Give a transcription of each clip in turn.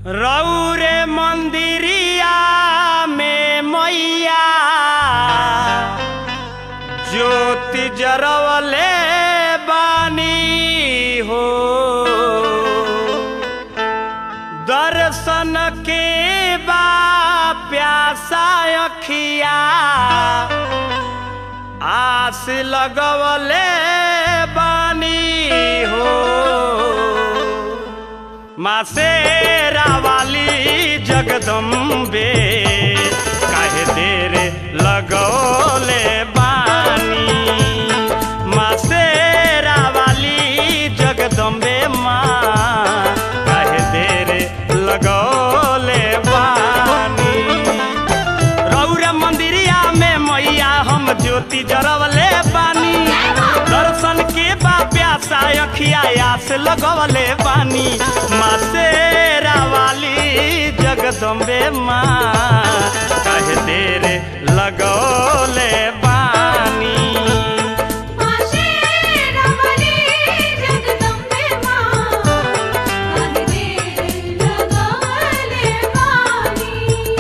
रौरे मंदिरिया में मैया ज्योति जरवले बानी हो दर्शन के बा प्यासा अखिया आस लगवले बानी हो मासेरा वाली जगदम्बे काहे देर लगौले बानी मासेरा वाली जगदम्बे माँ काहे देर लगौले बानी रौरा मंदिरिया में मैया हम ज्योति जरवले बानी दर्शन के बा प्यासा अखिया आस लगवले बानी माँ शेरा वाली जगदम्बे माँ कहे देर लगौले बानी माशेरावली जगदम्बे माँ कहि देर लगवले बानी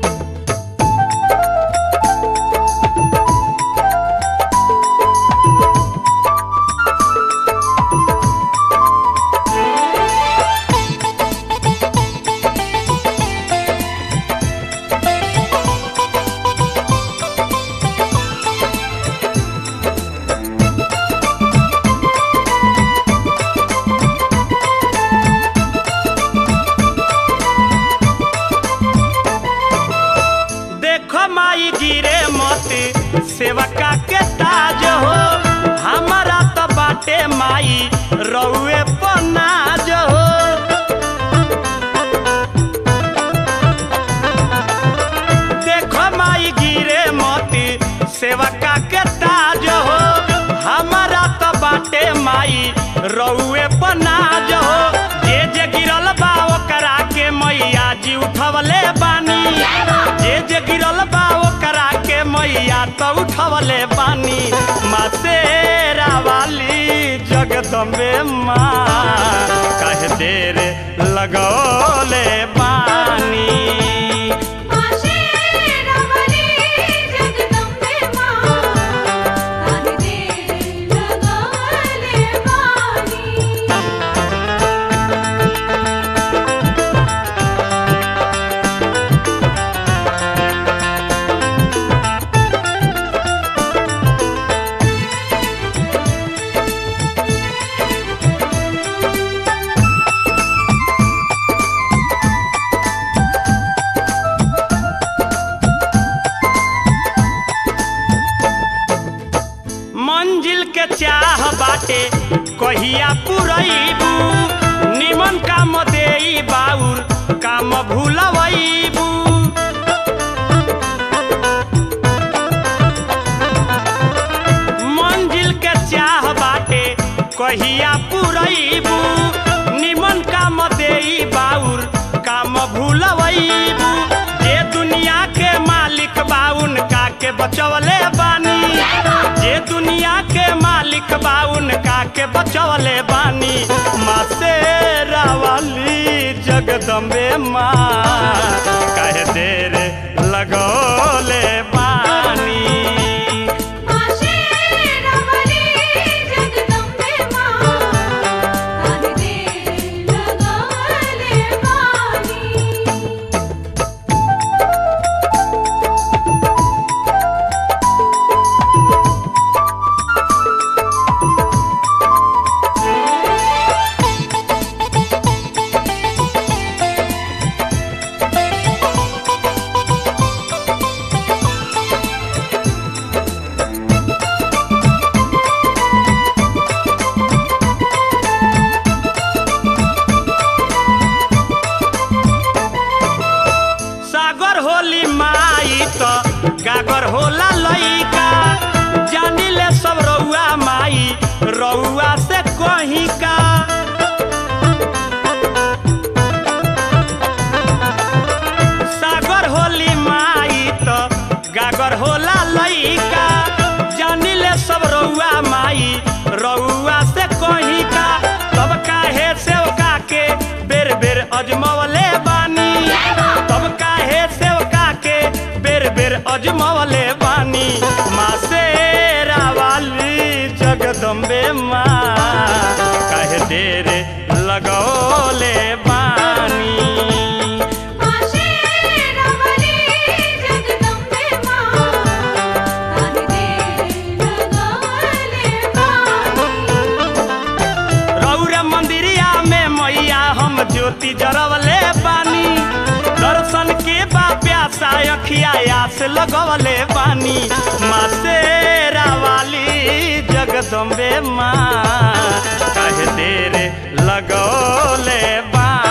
देखो माई गिरे मोती सेवका के ताज हो हमारा तो बाटे माई रउए पनाज हो देखो माई गिरे मोती सेवका के ताज हो हमारा तो बाटे माई रउए पनाज हो जे जे गिरल बा ओकरा के मैया जी उठवले बानी जे जे गिरल बा ओकरा के मैया तो उठवले बानी माँ शेरा वाली जगदम्बे माँ कहे देर लगौले बानी माशेरावली जगदम्बे माँ कहि देर लगवले बानी मंजिल के चाह बाटे कहिया पुरैबू निमन काम देई बाउर काम भूलवैबू मंजिल के चाह बाटे कहिया पुरैबू निमन काम देई बाउर काम भूलवैबू जे दुनिया के मालिक बा उनका के बचवले बानी जे दुनिया के मालिक बा उनका के बचवले बानी माँ शेरा वाली जगदम्बे माँ कहे देर लगौले बानी माशेरावली जगदम्बे माँ कहि देर लगवले बानी सागर होली माई तो गागर होला लइका जानिले सब रउआ माई रउआ से कहीं का सागर होली माई तो गागर होला लइका जानिले सब रउआ माई रउआ से कहीं का तब काहे से के बेर बेर अजमवले बा तब काहे सेवका के बेर बेर अजमवले बानी माँ शेरा वाली जगदम्बे माँ काहे देर लगौले बानी माँ शेरावाली जगदम्बे माँ काहे देर लगवले बानी रौरा मंदिरिया में मैया हम ज्योति जरवले बानी दर्शन के बा प्यासा अखिया आस लगवले बानी माँ शेरा वाली जगदम्बे माँ काहे देर लगौले बानी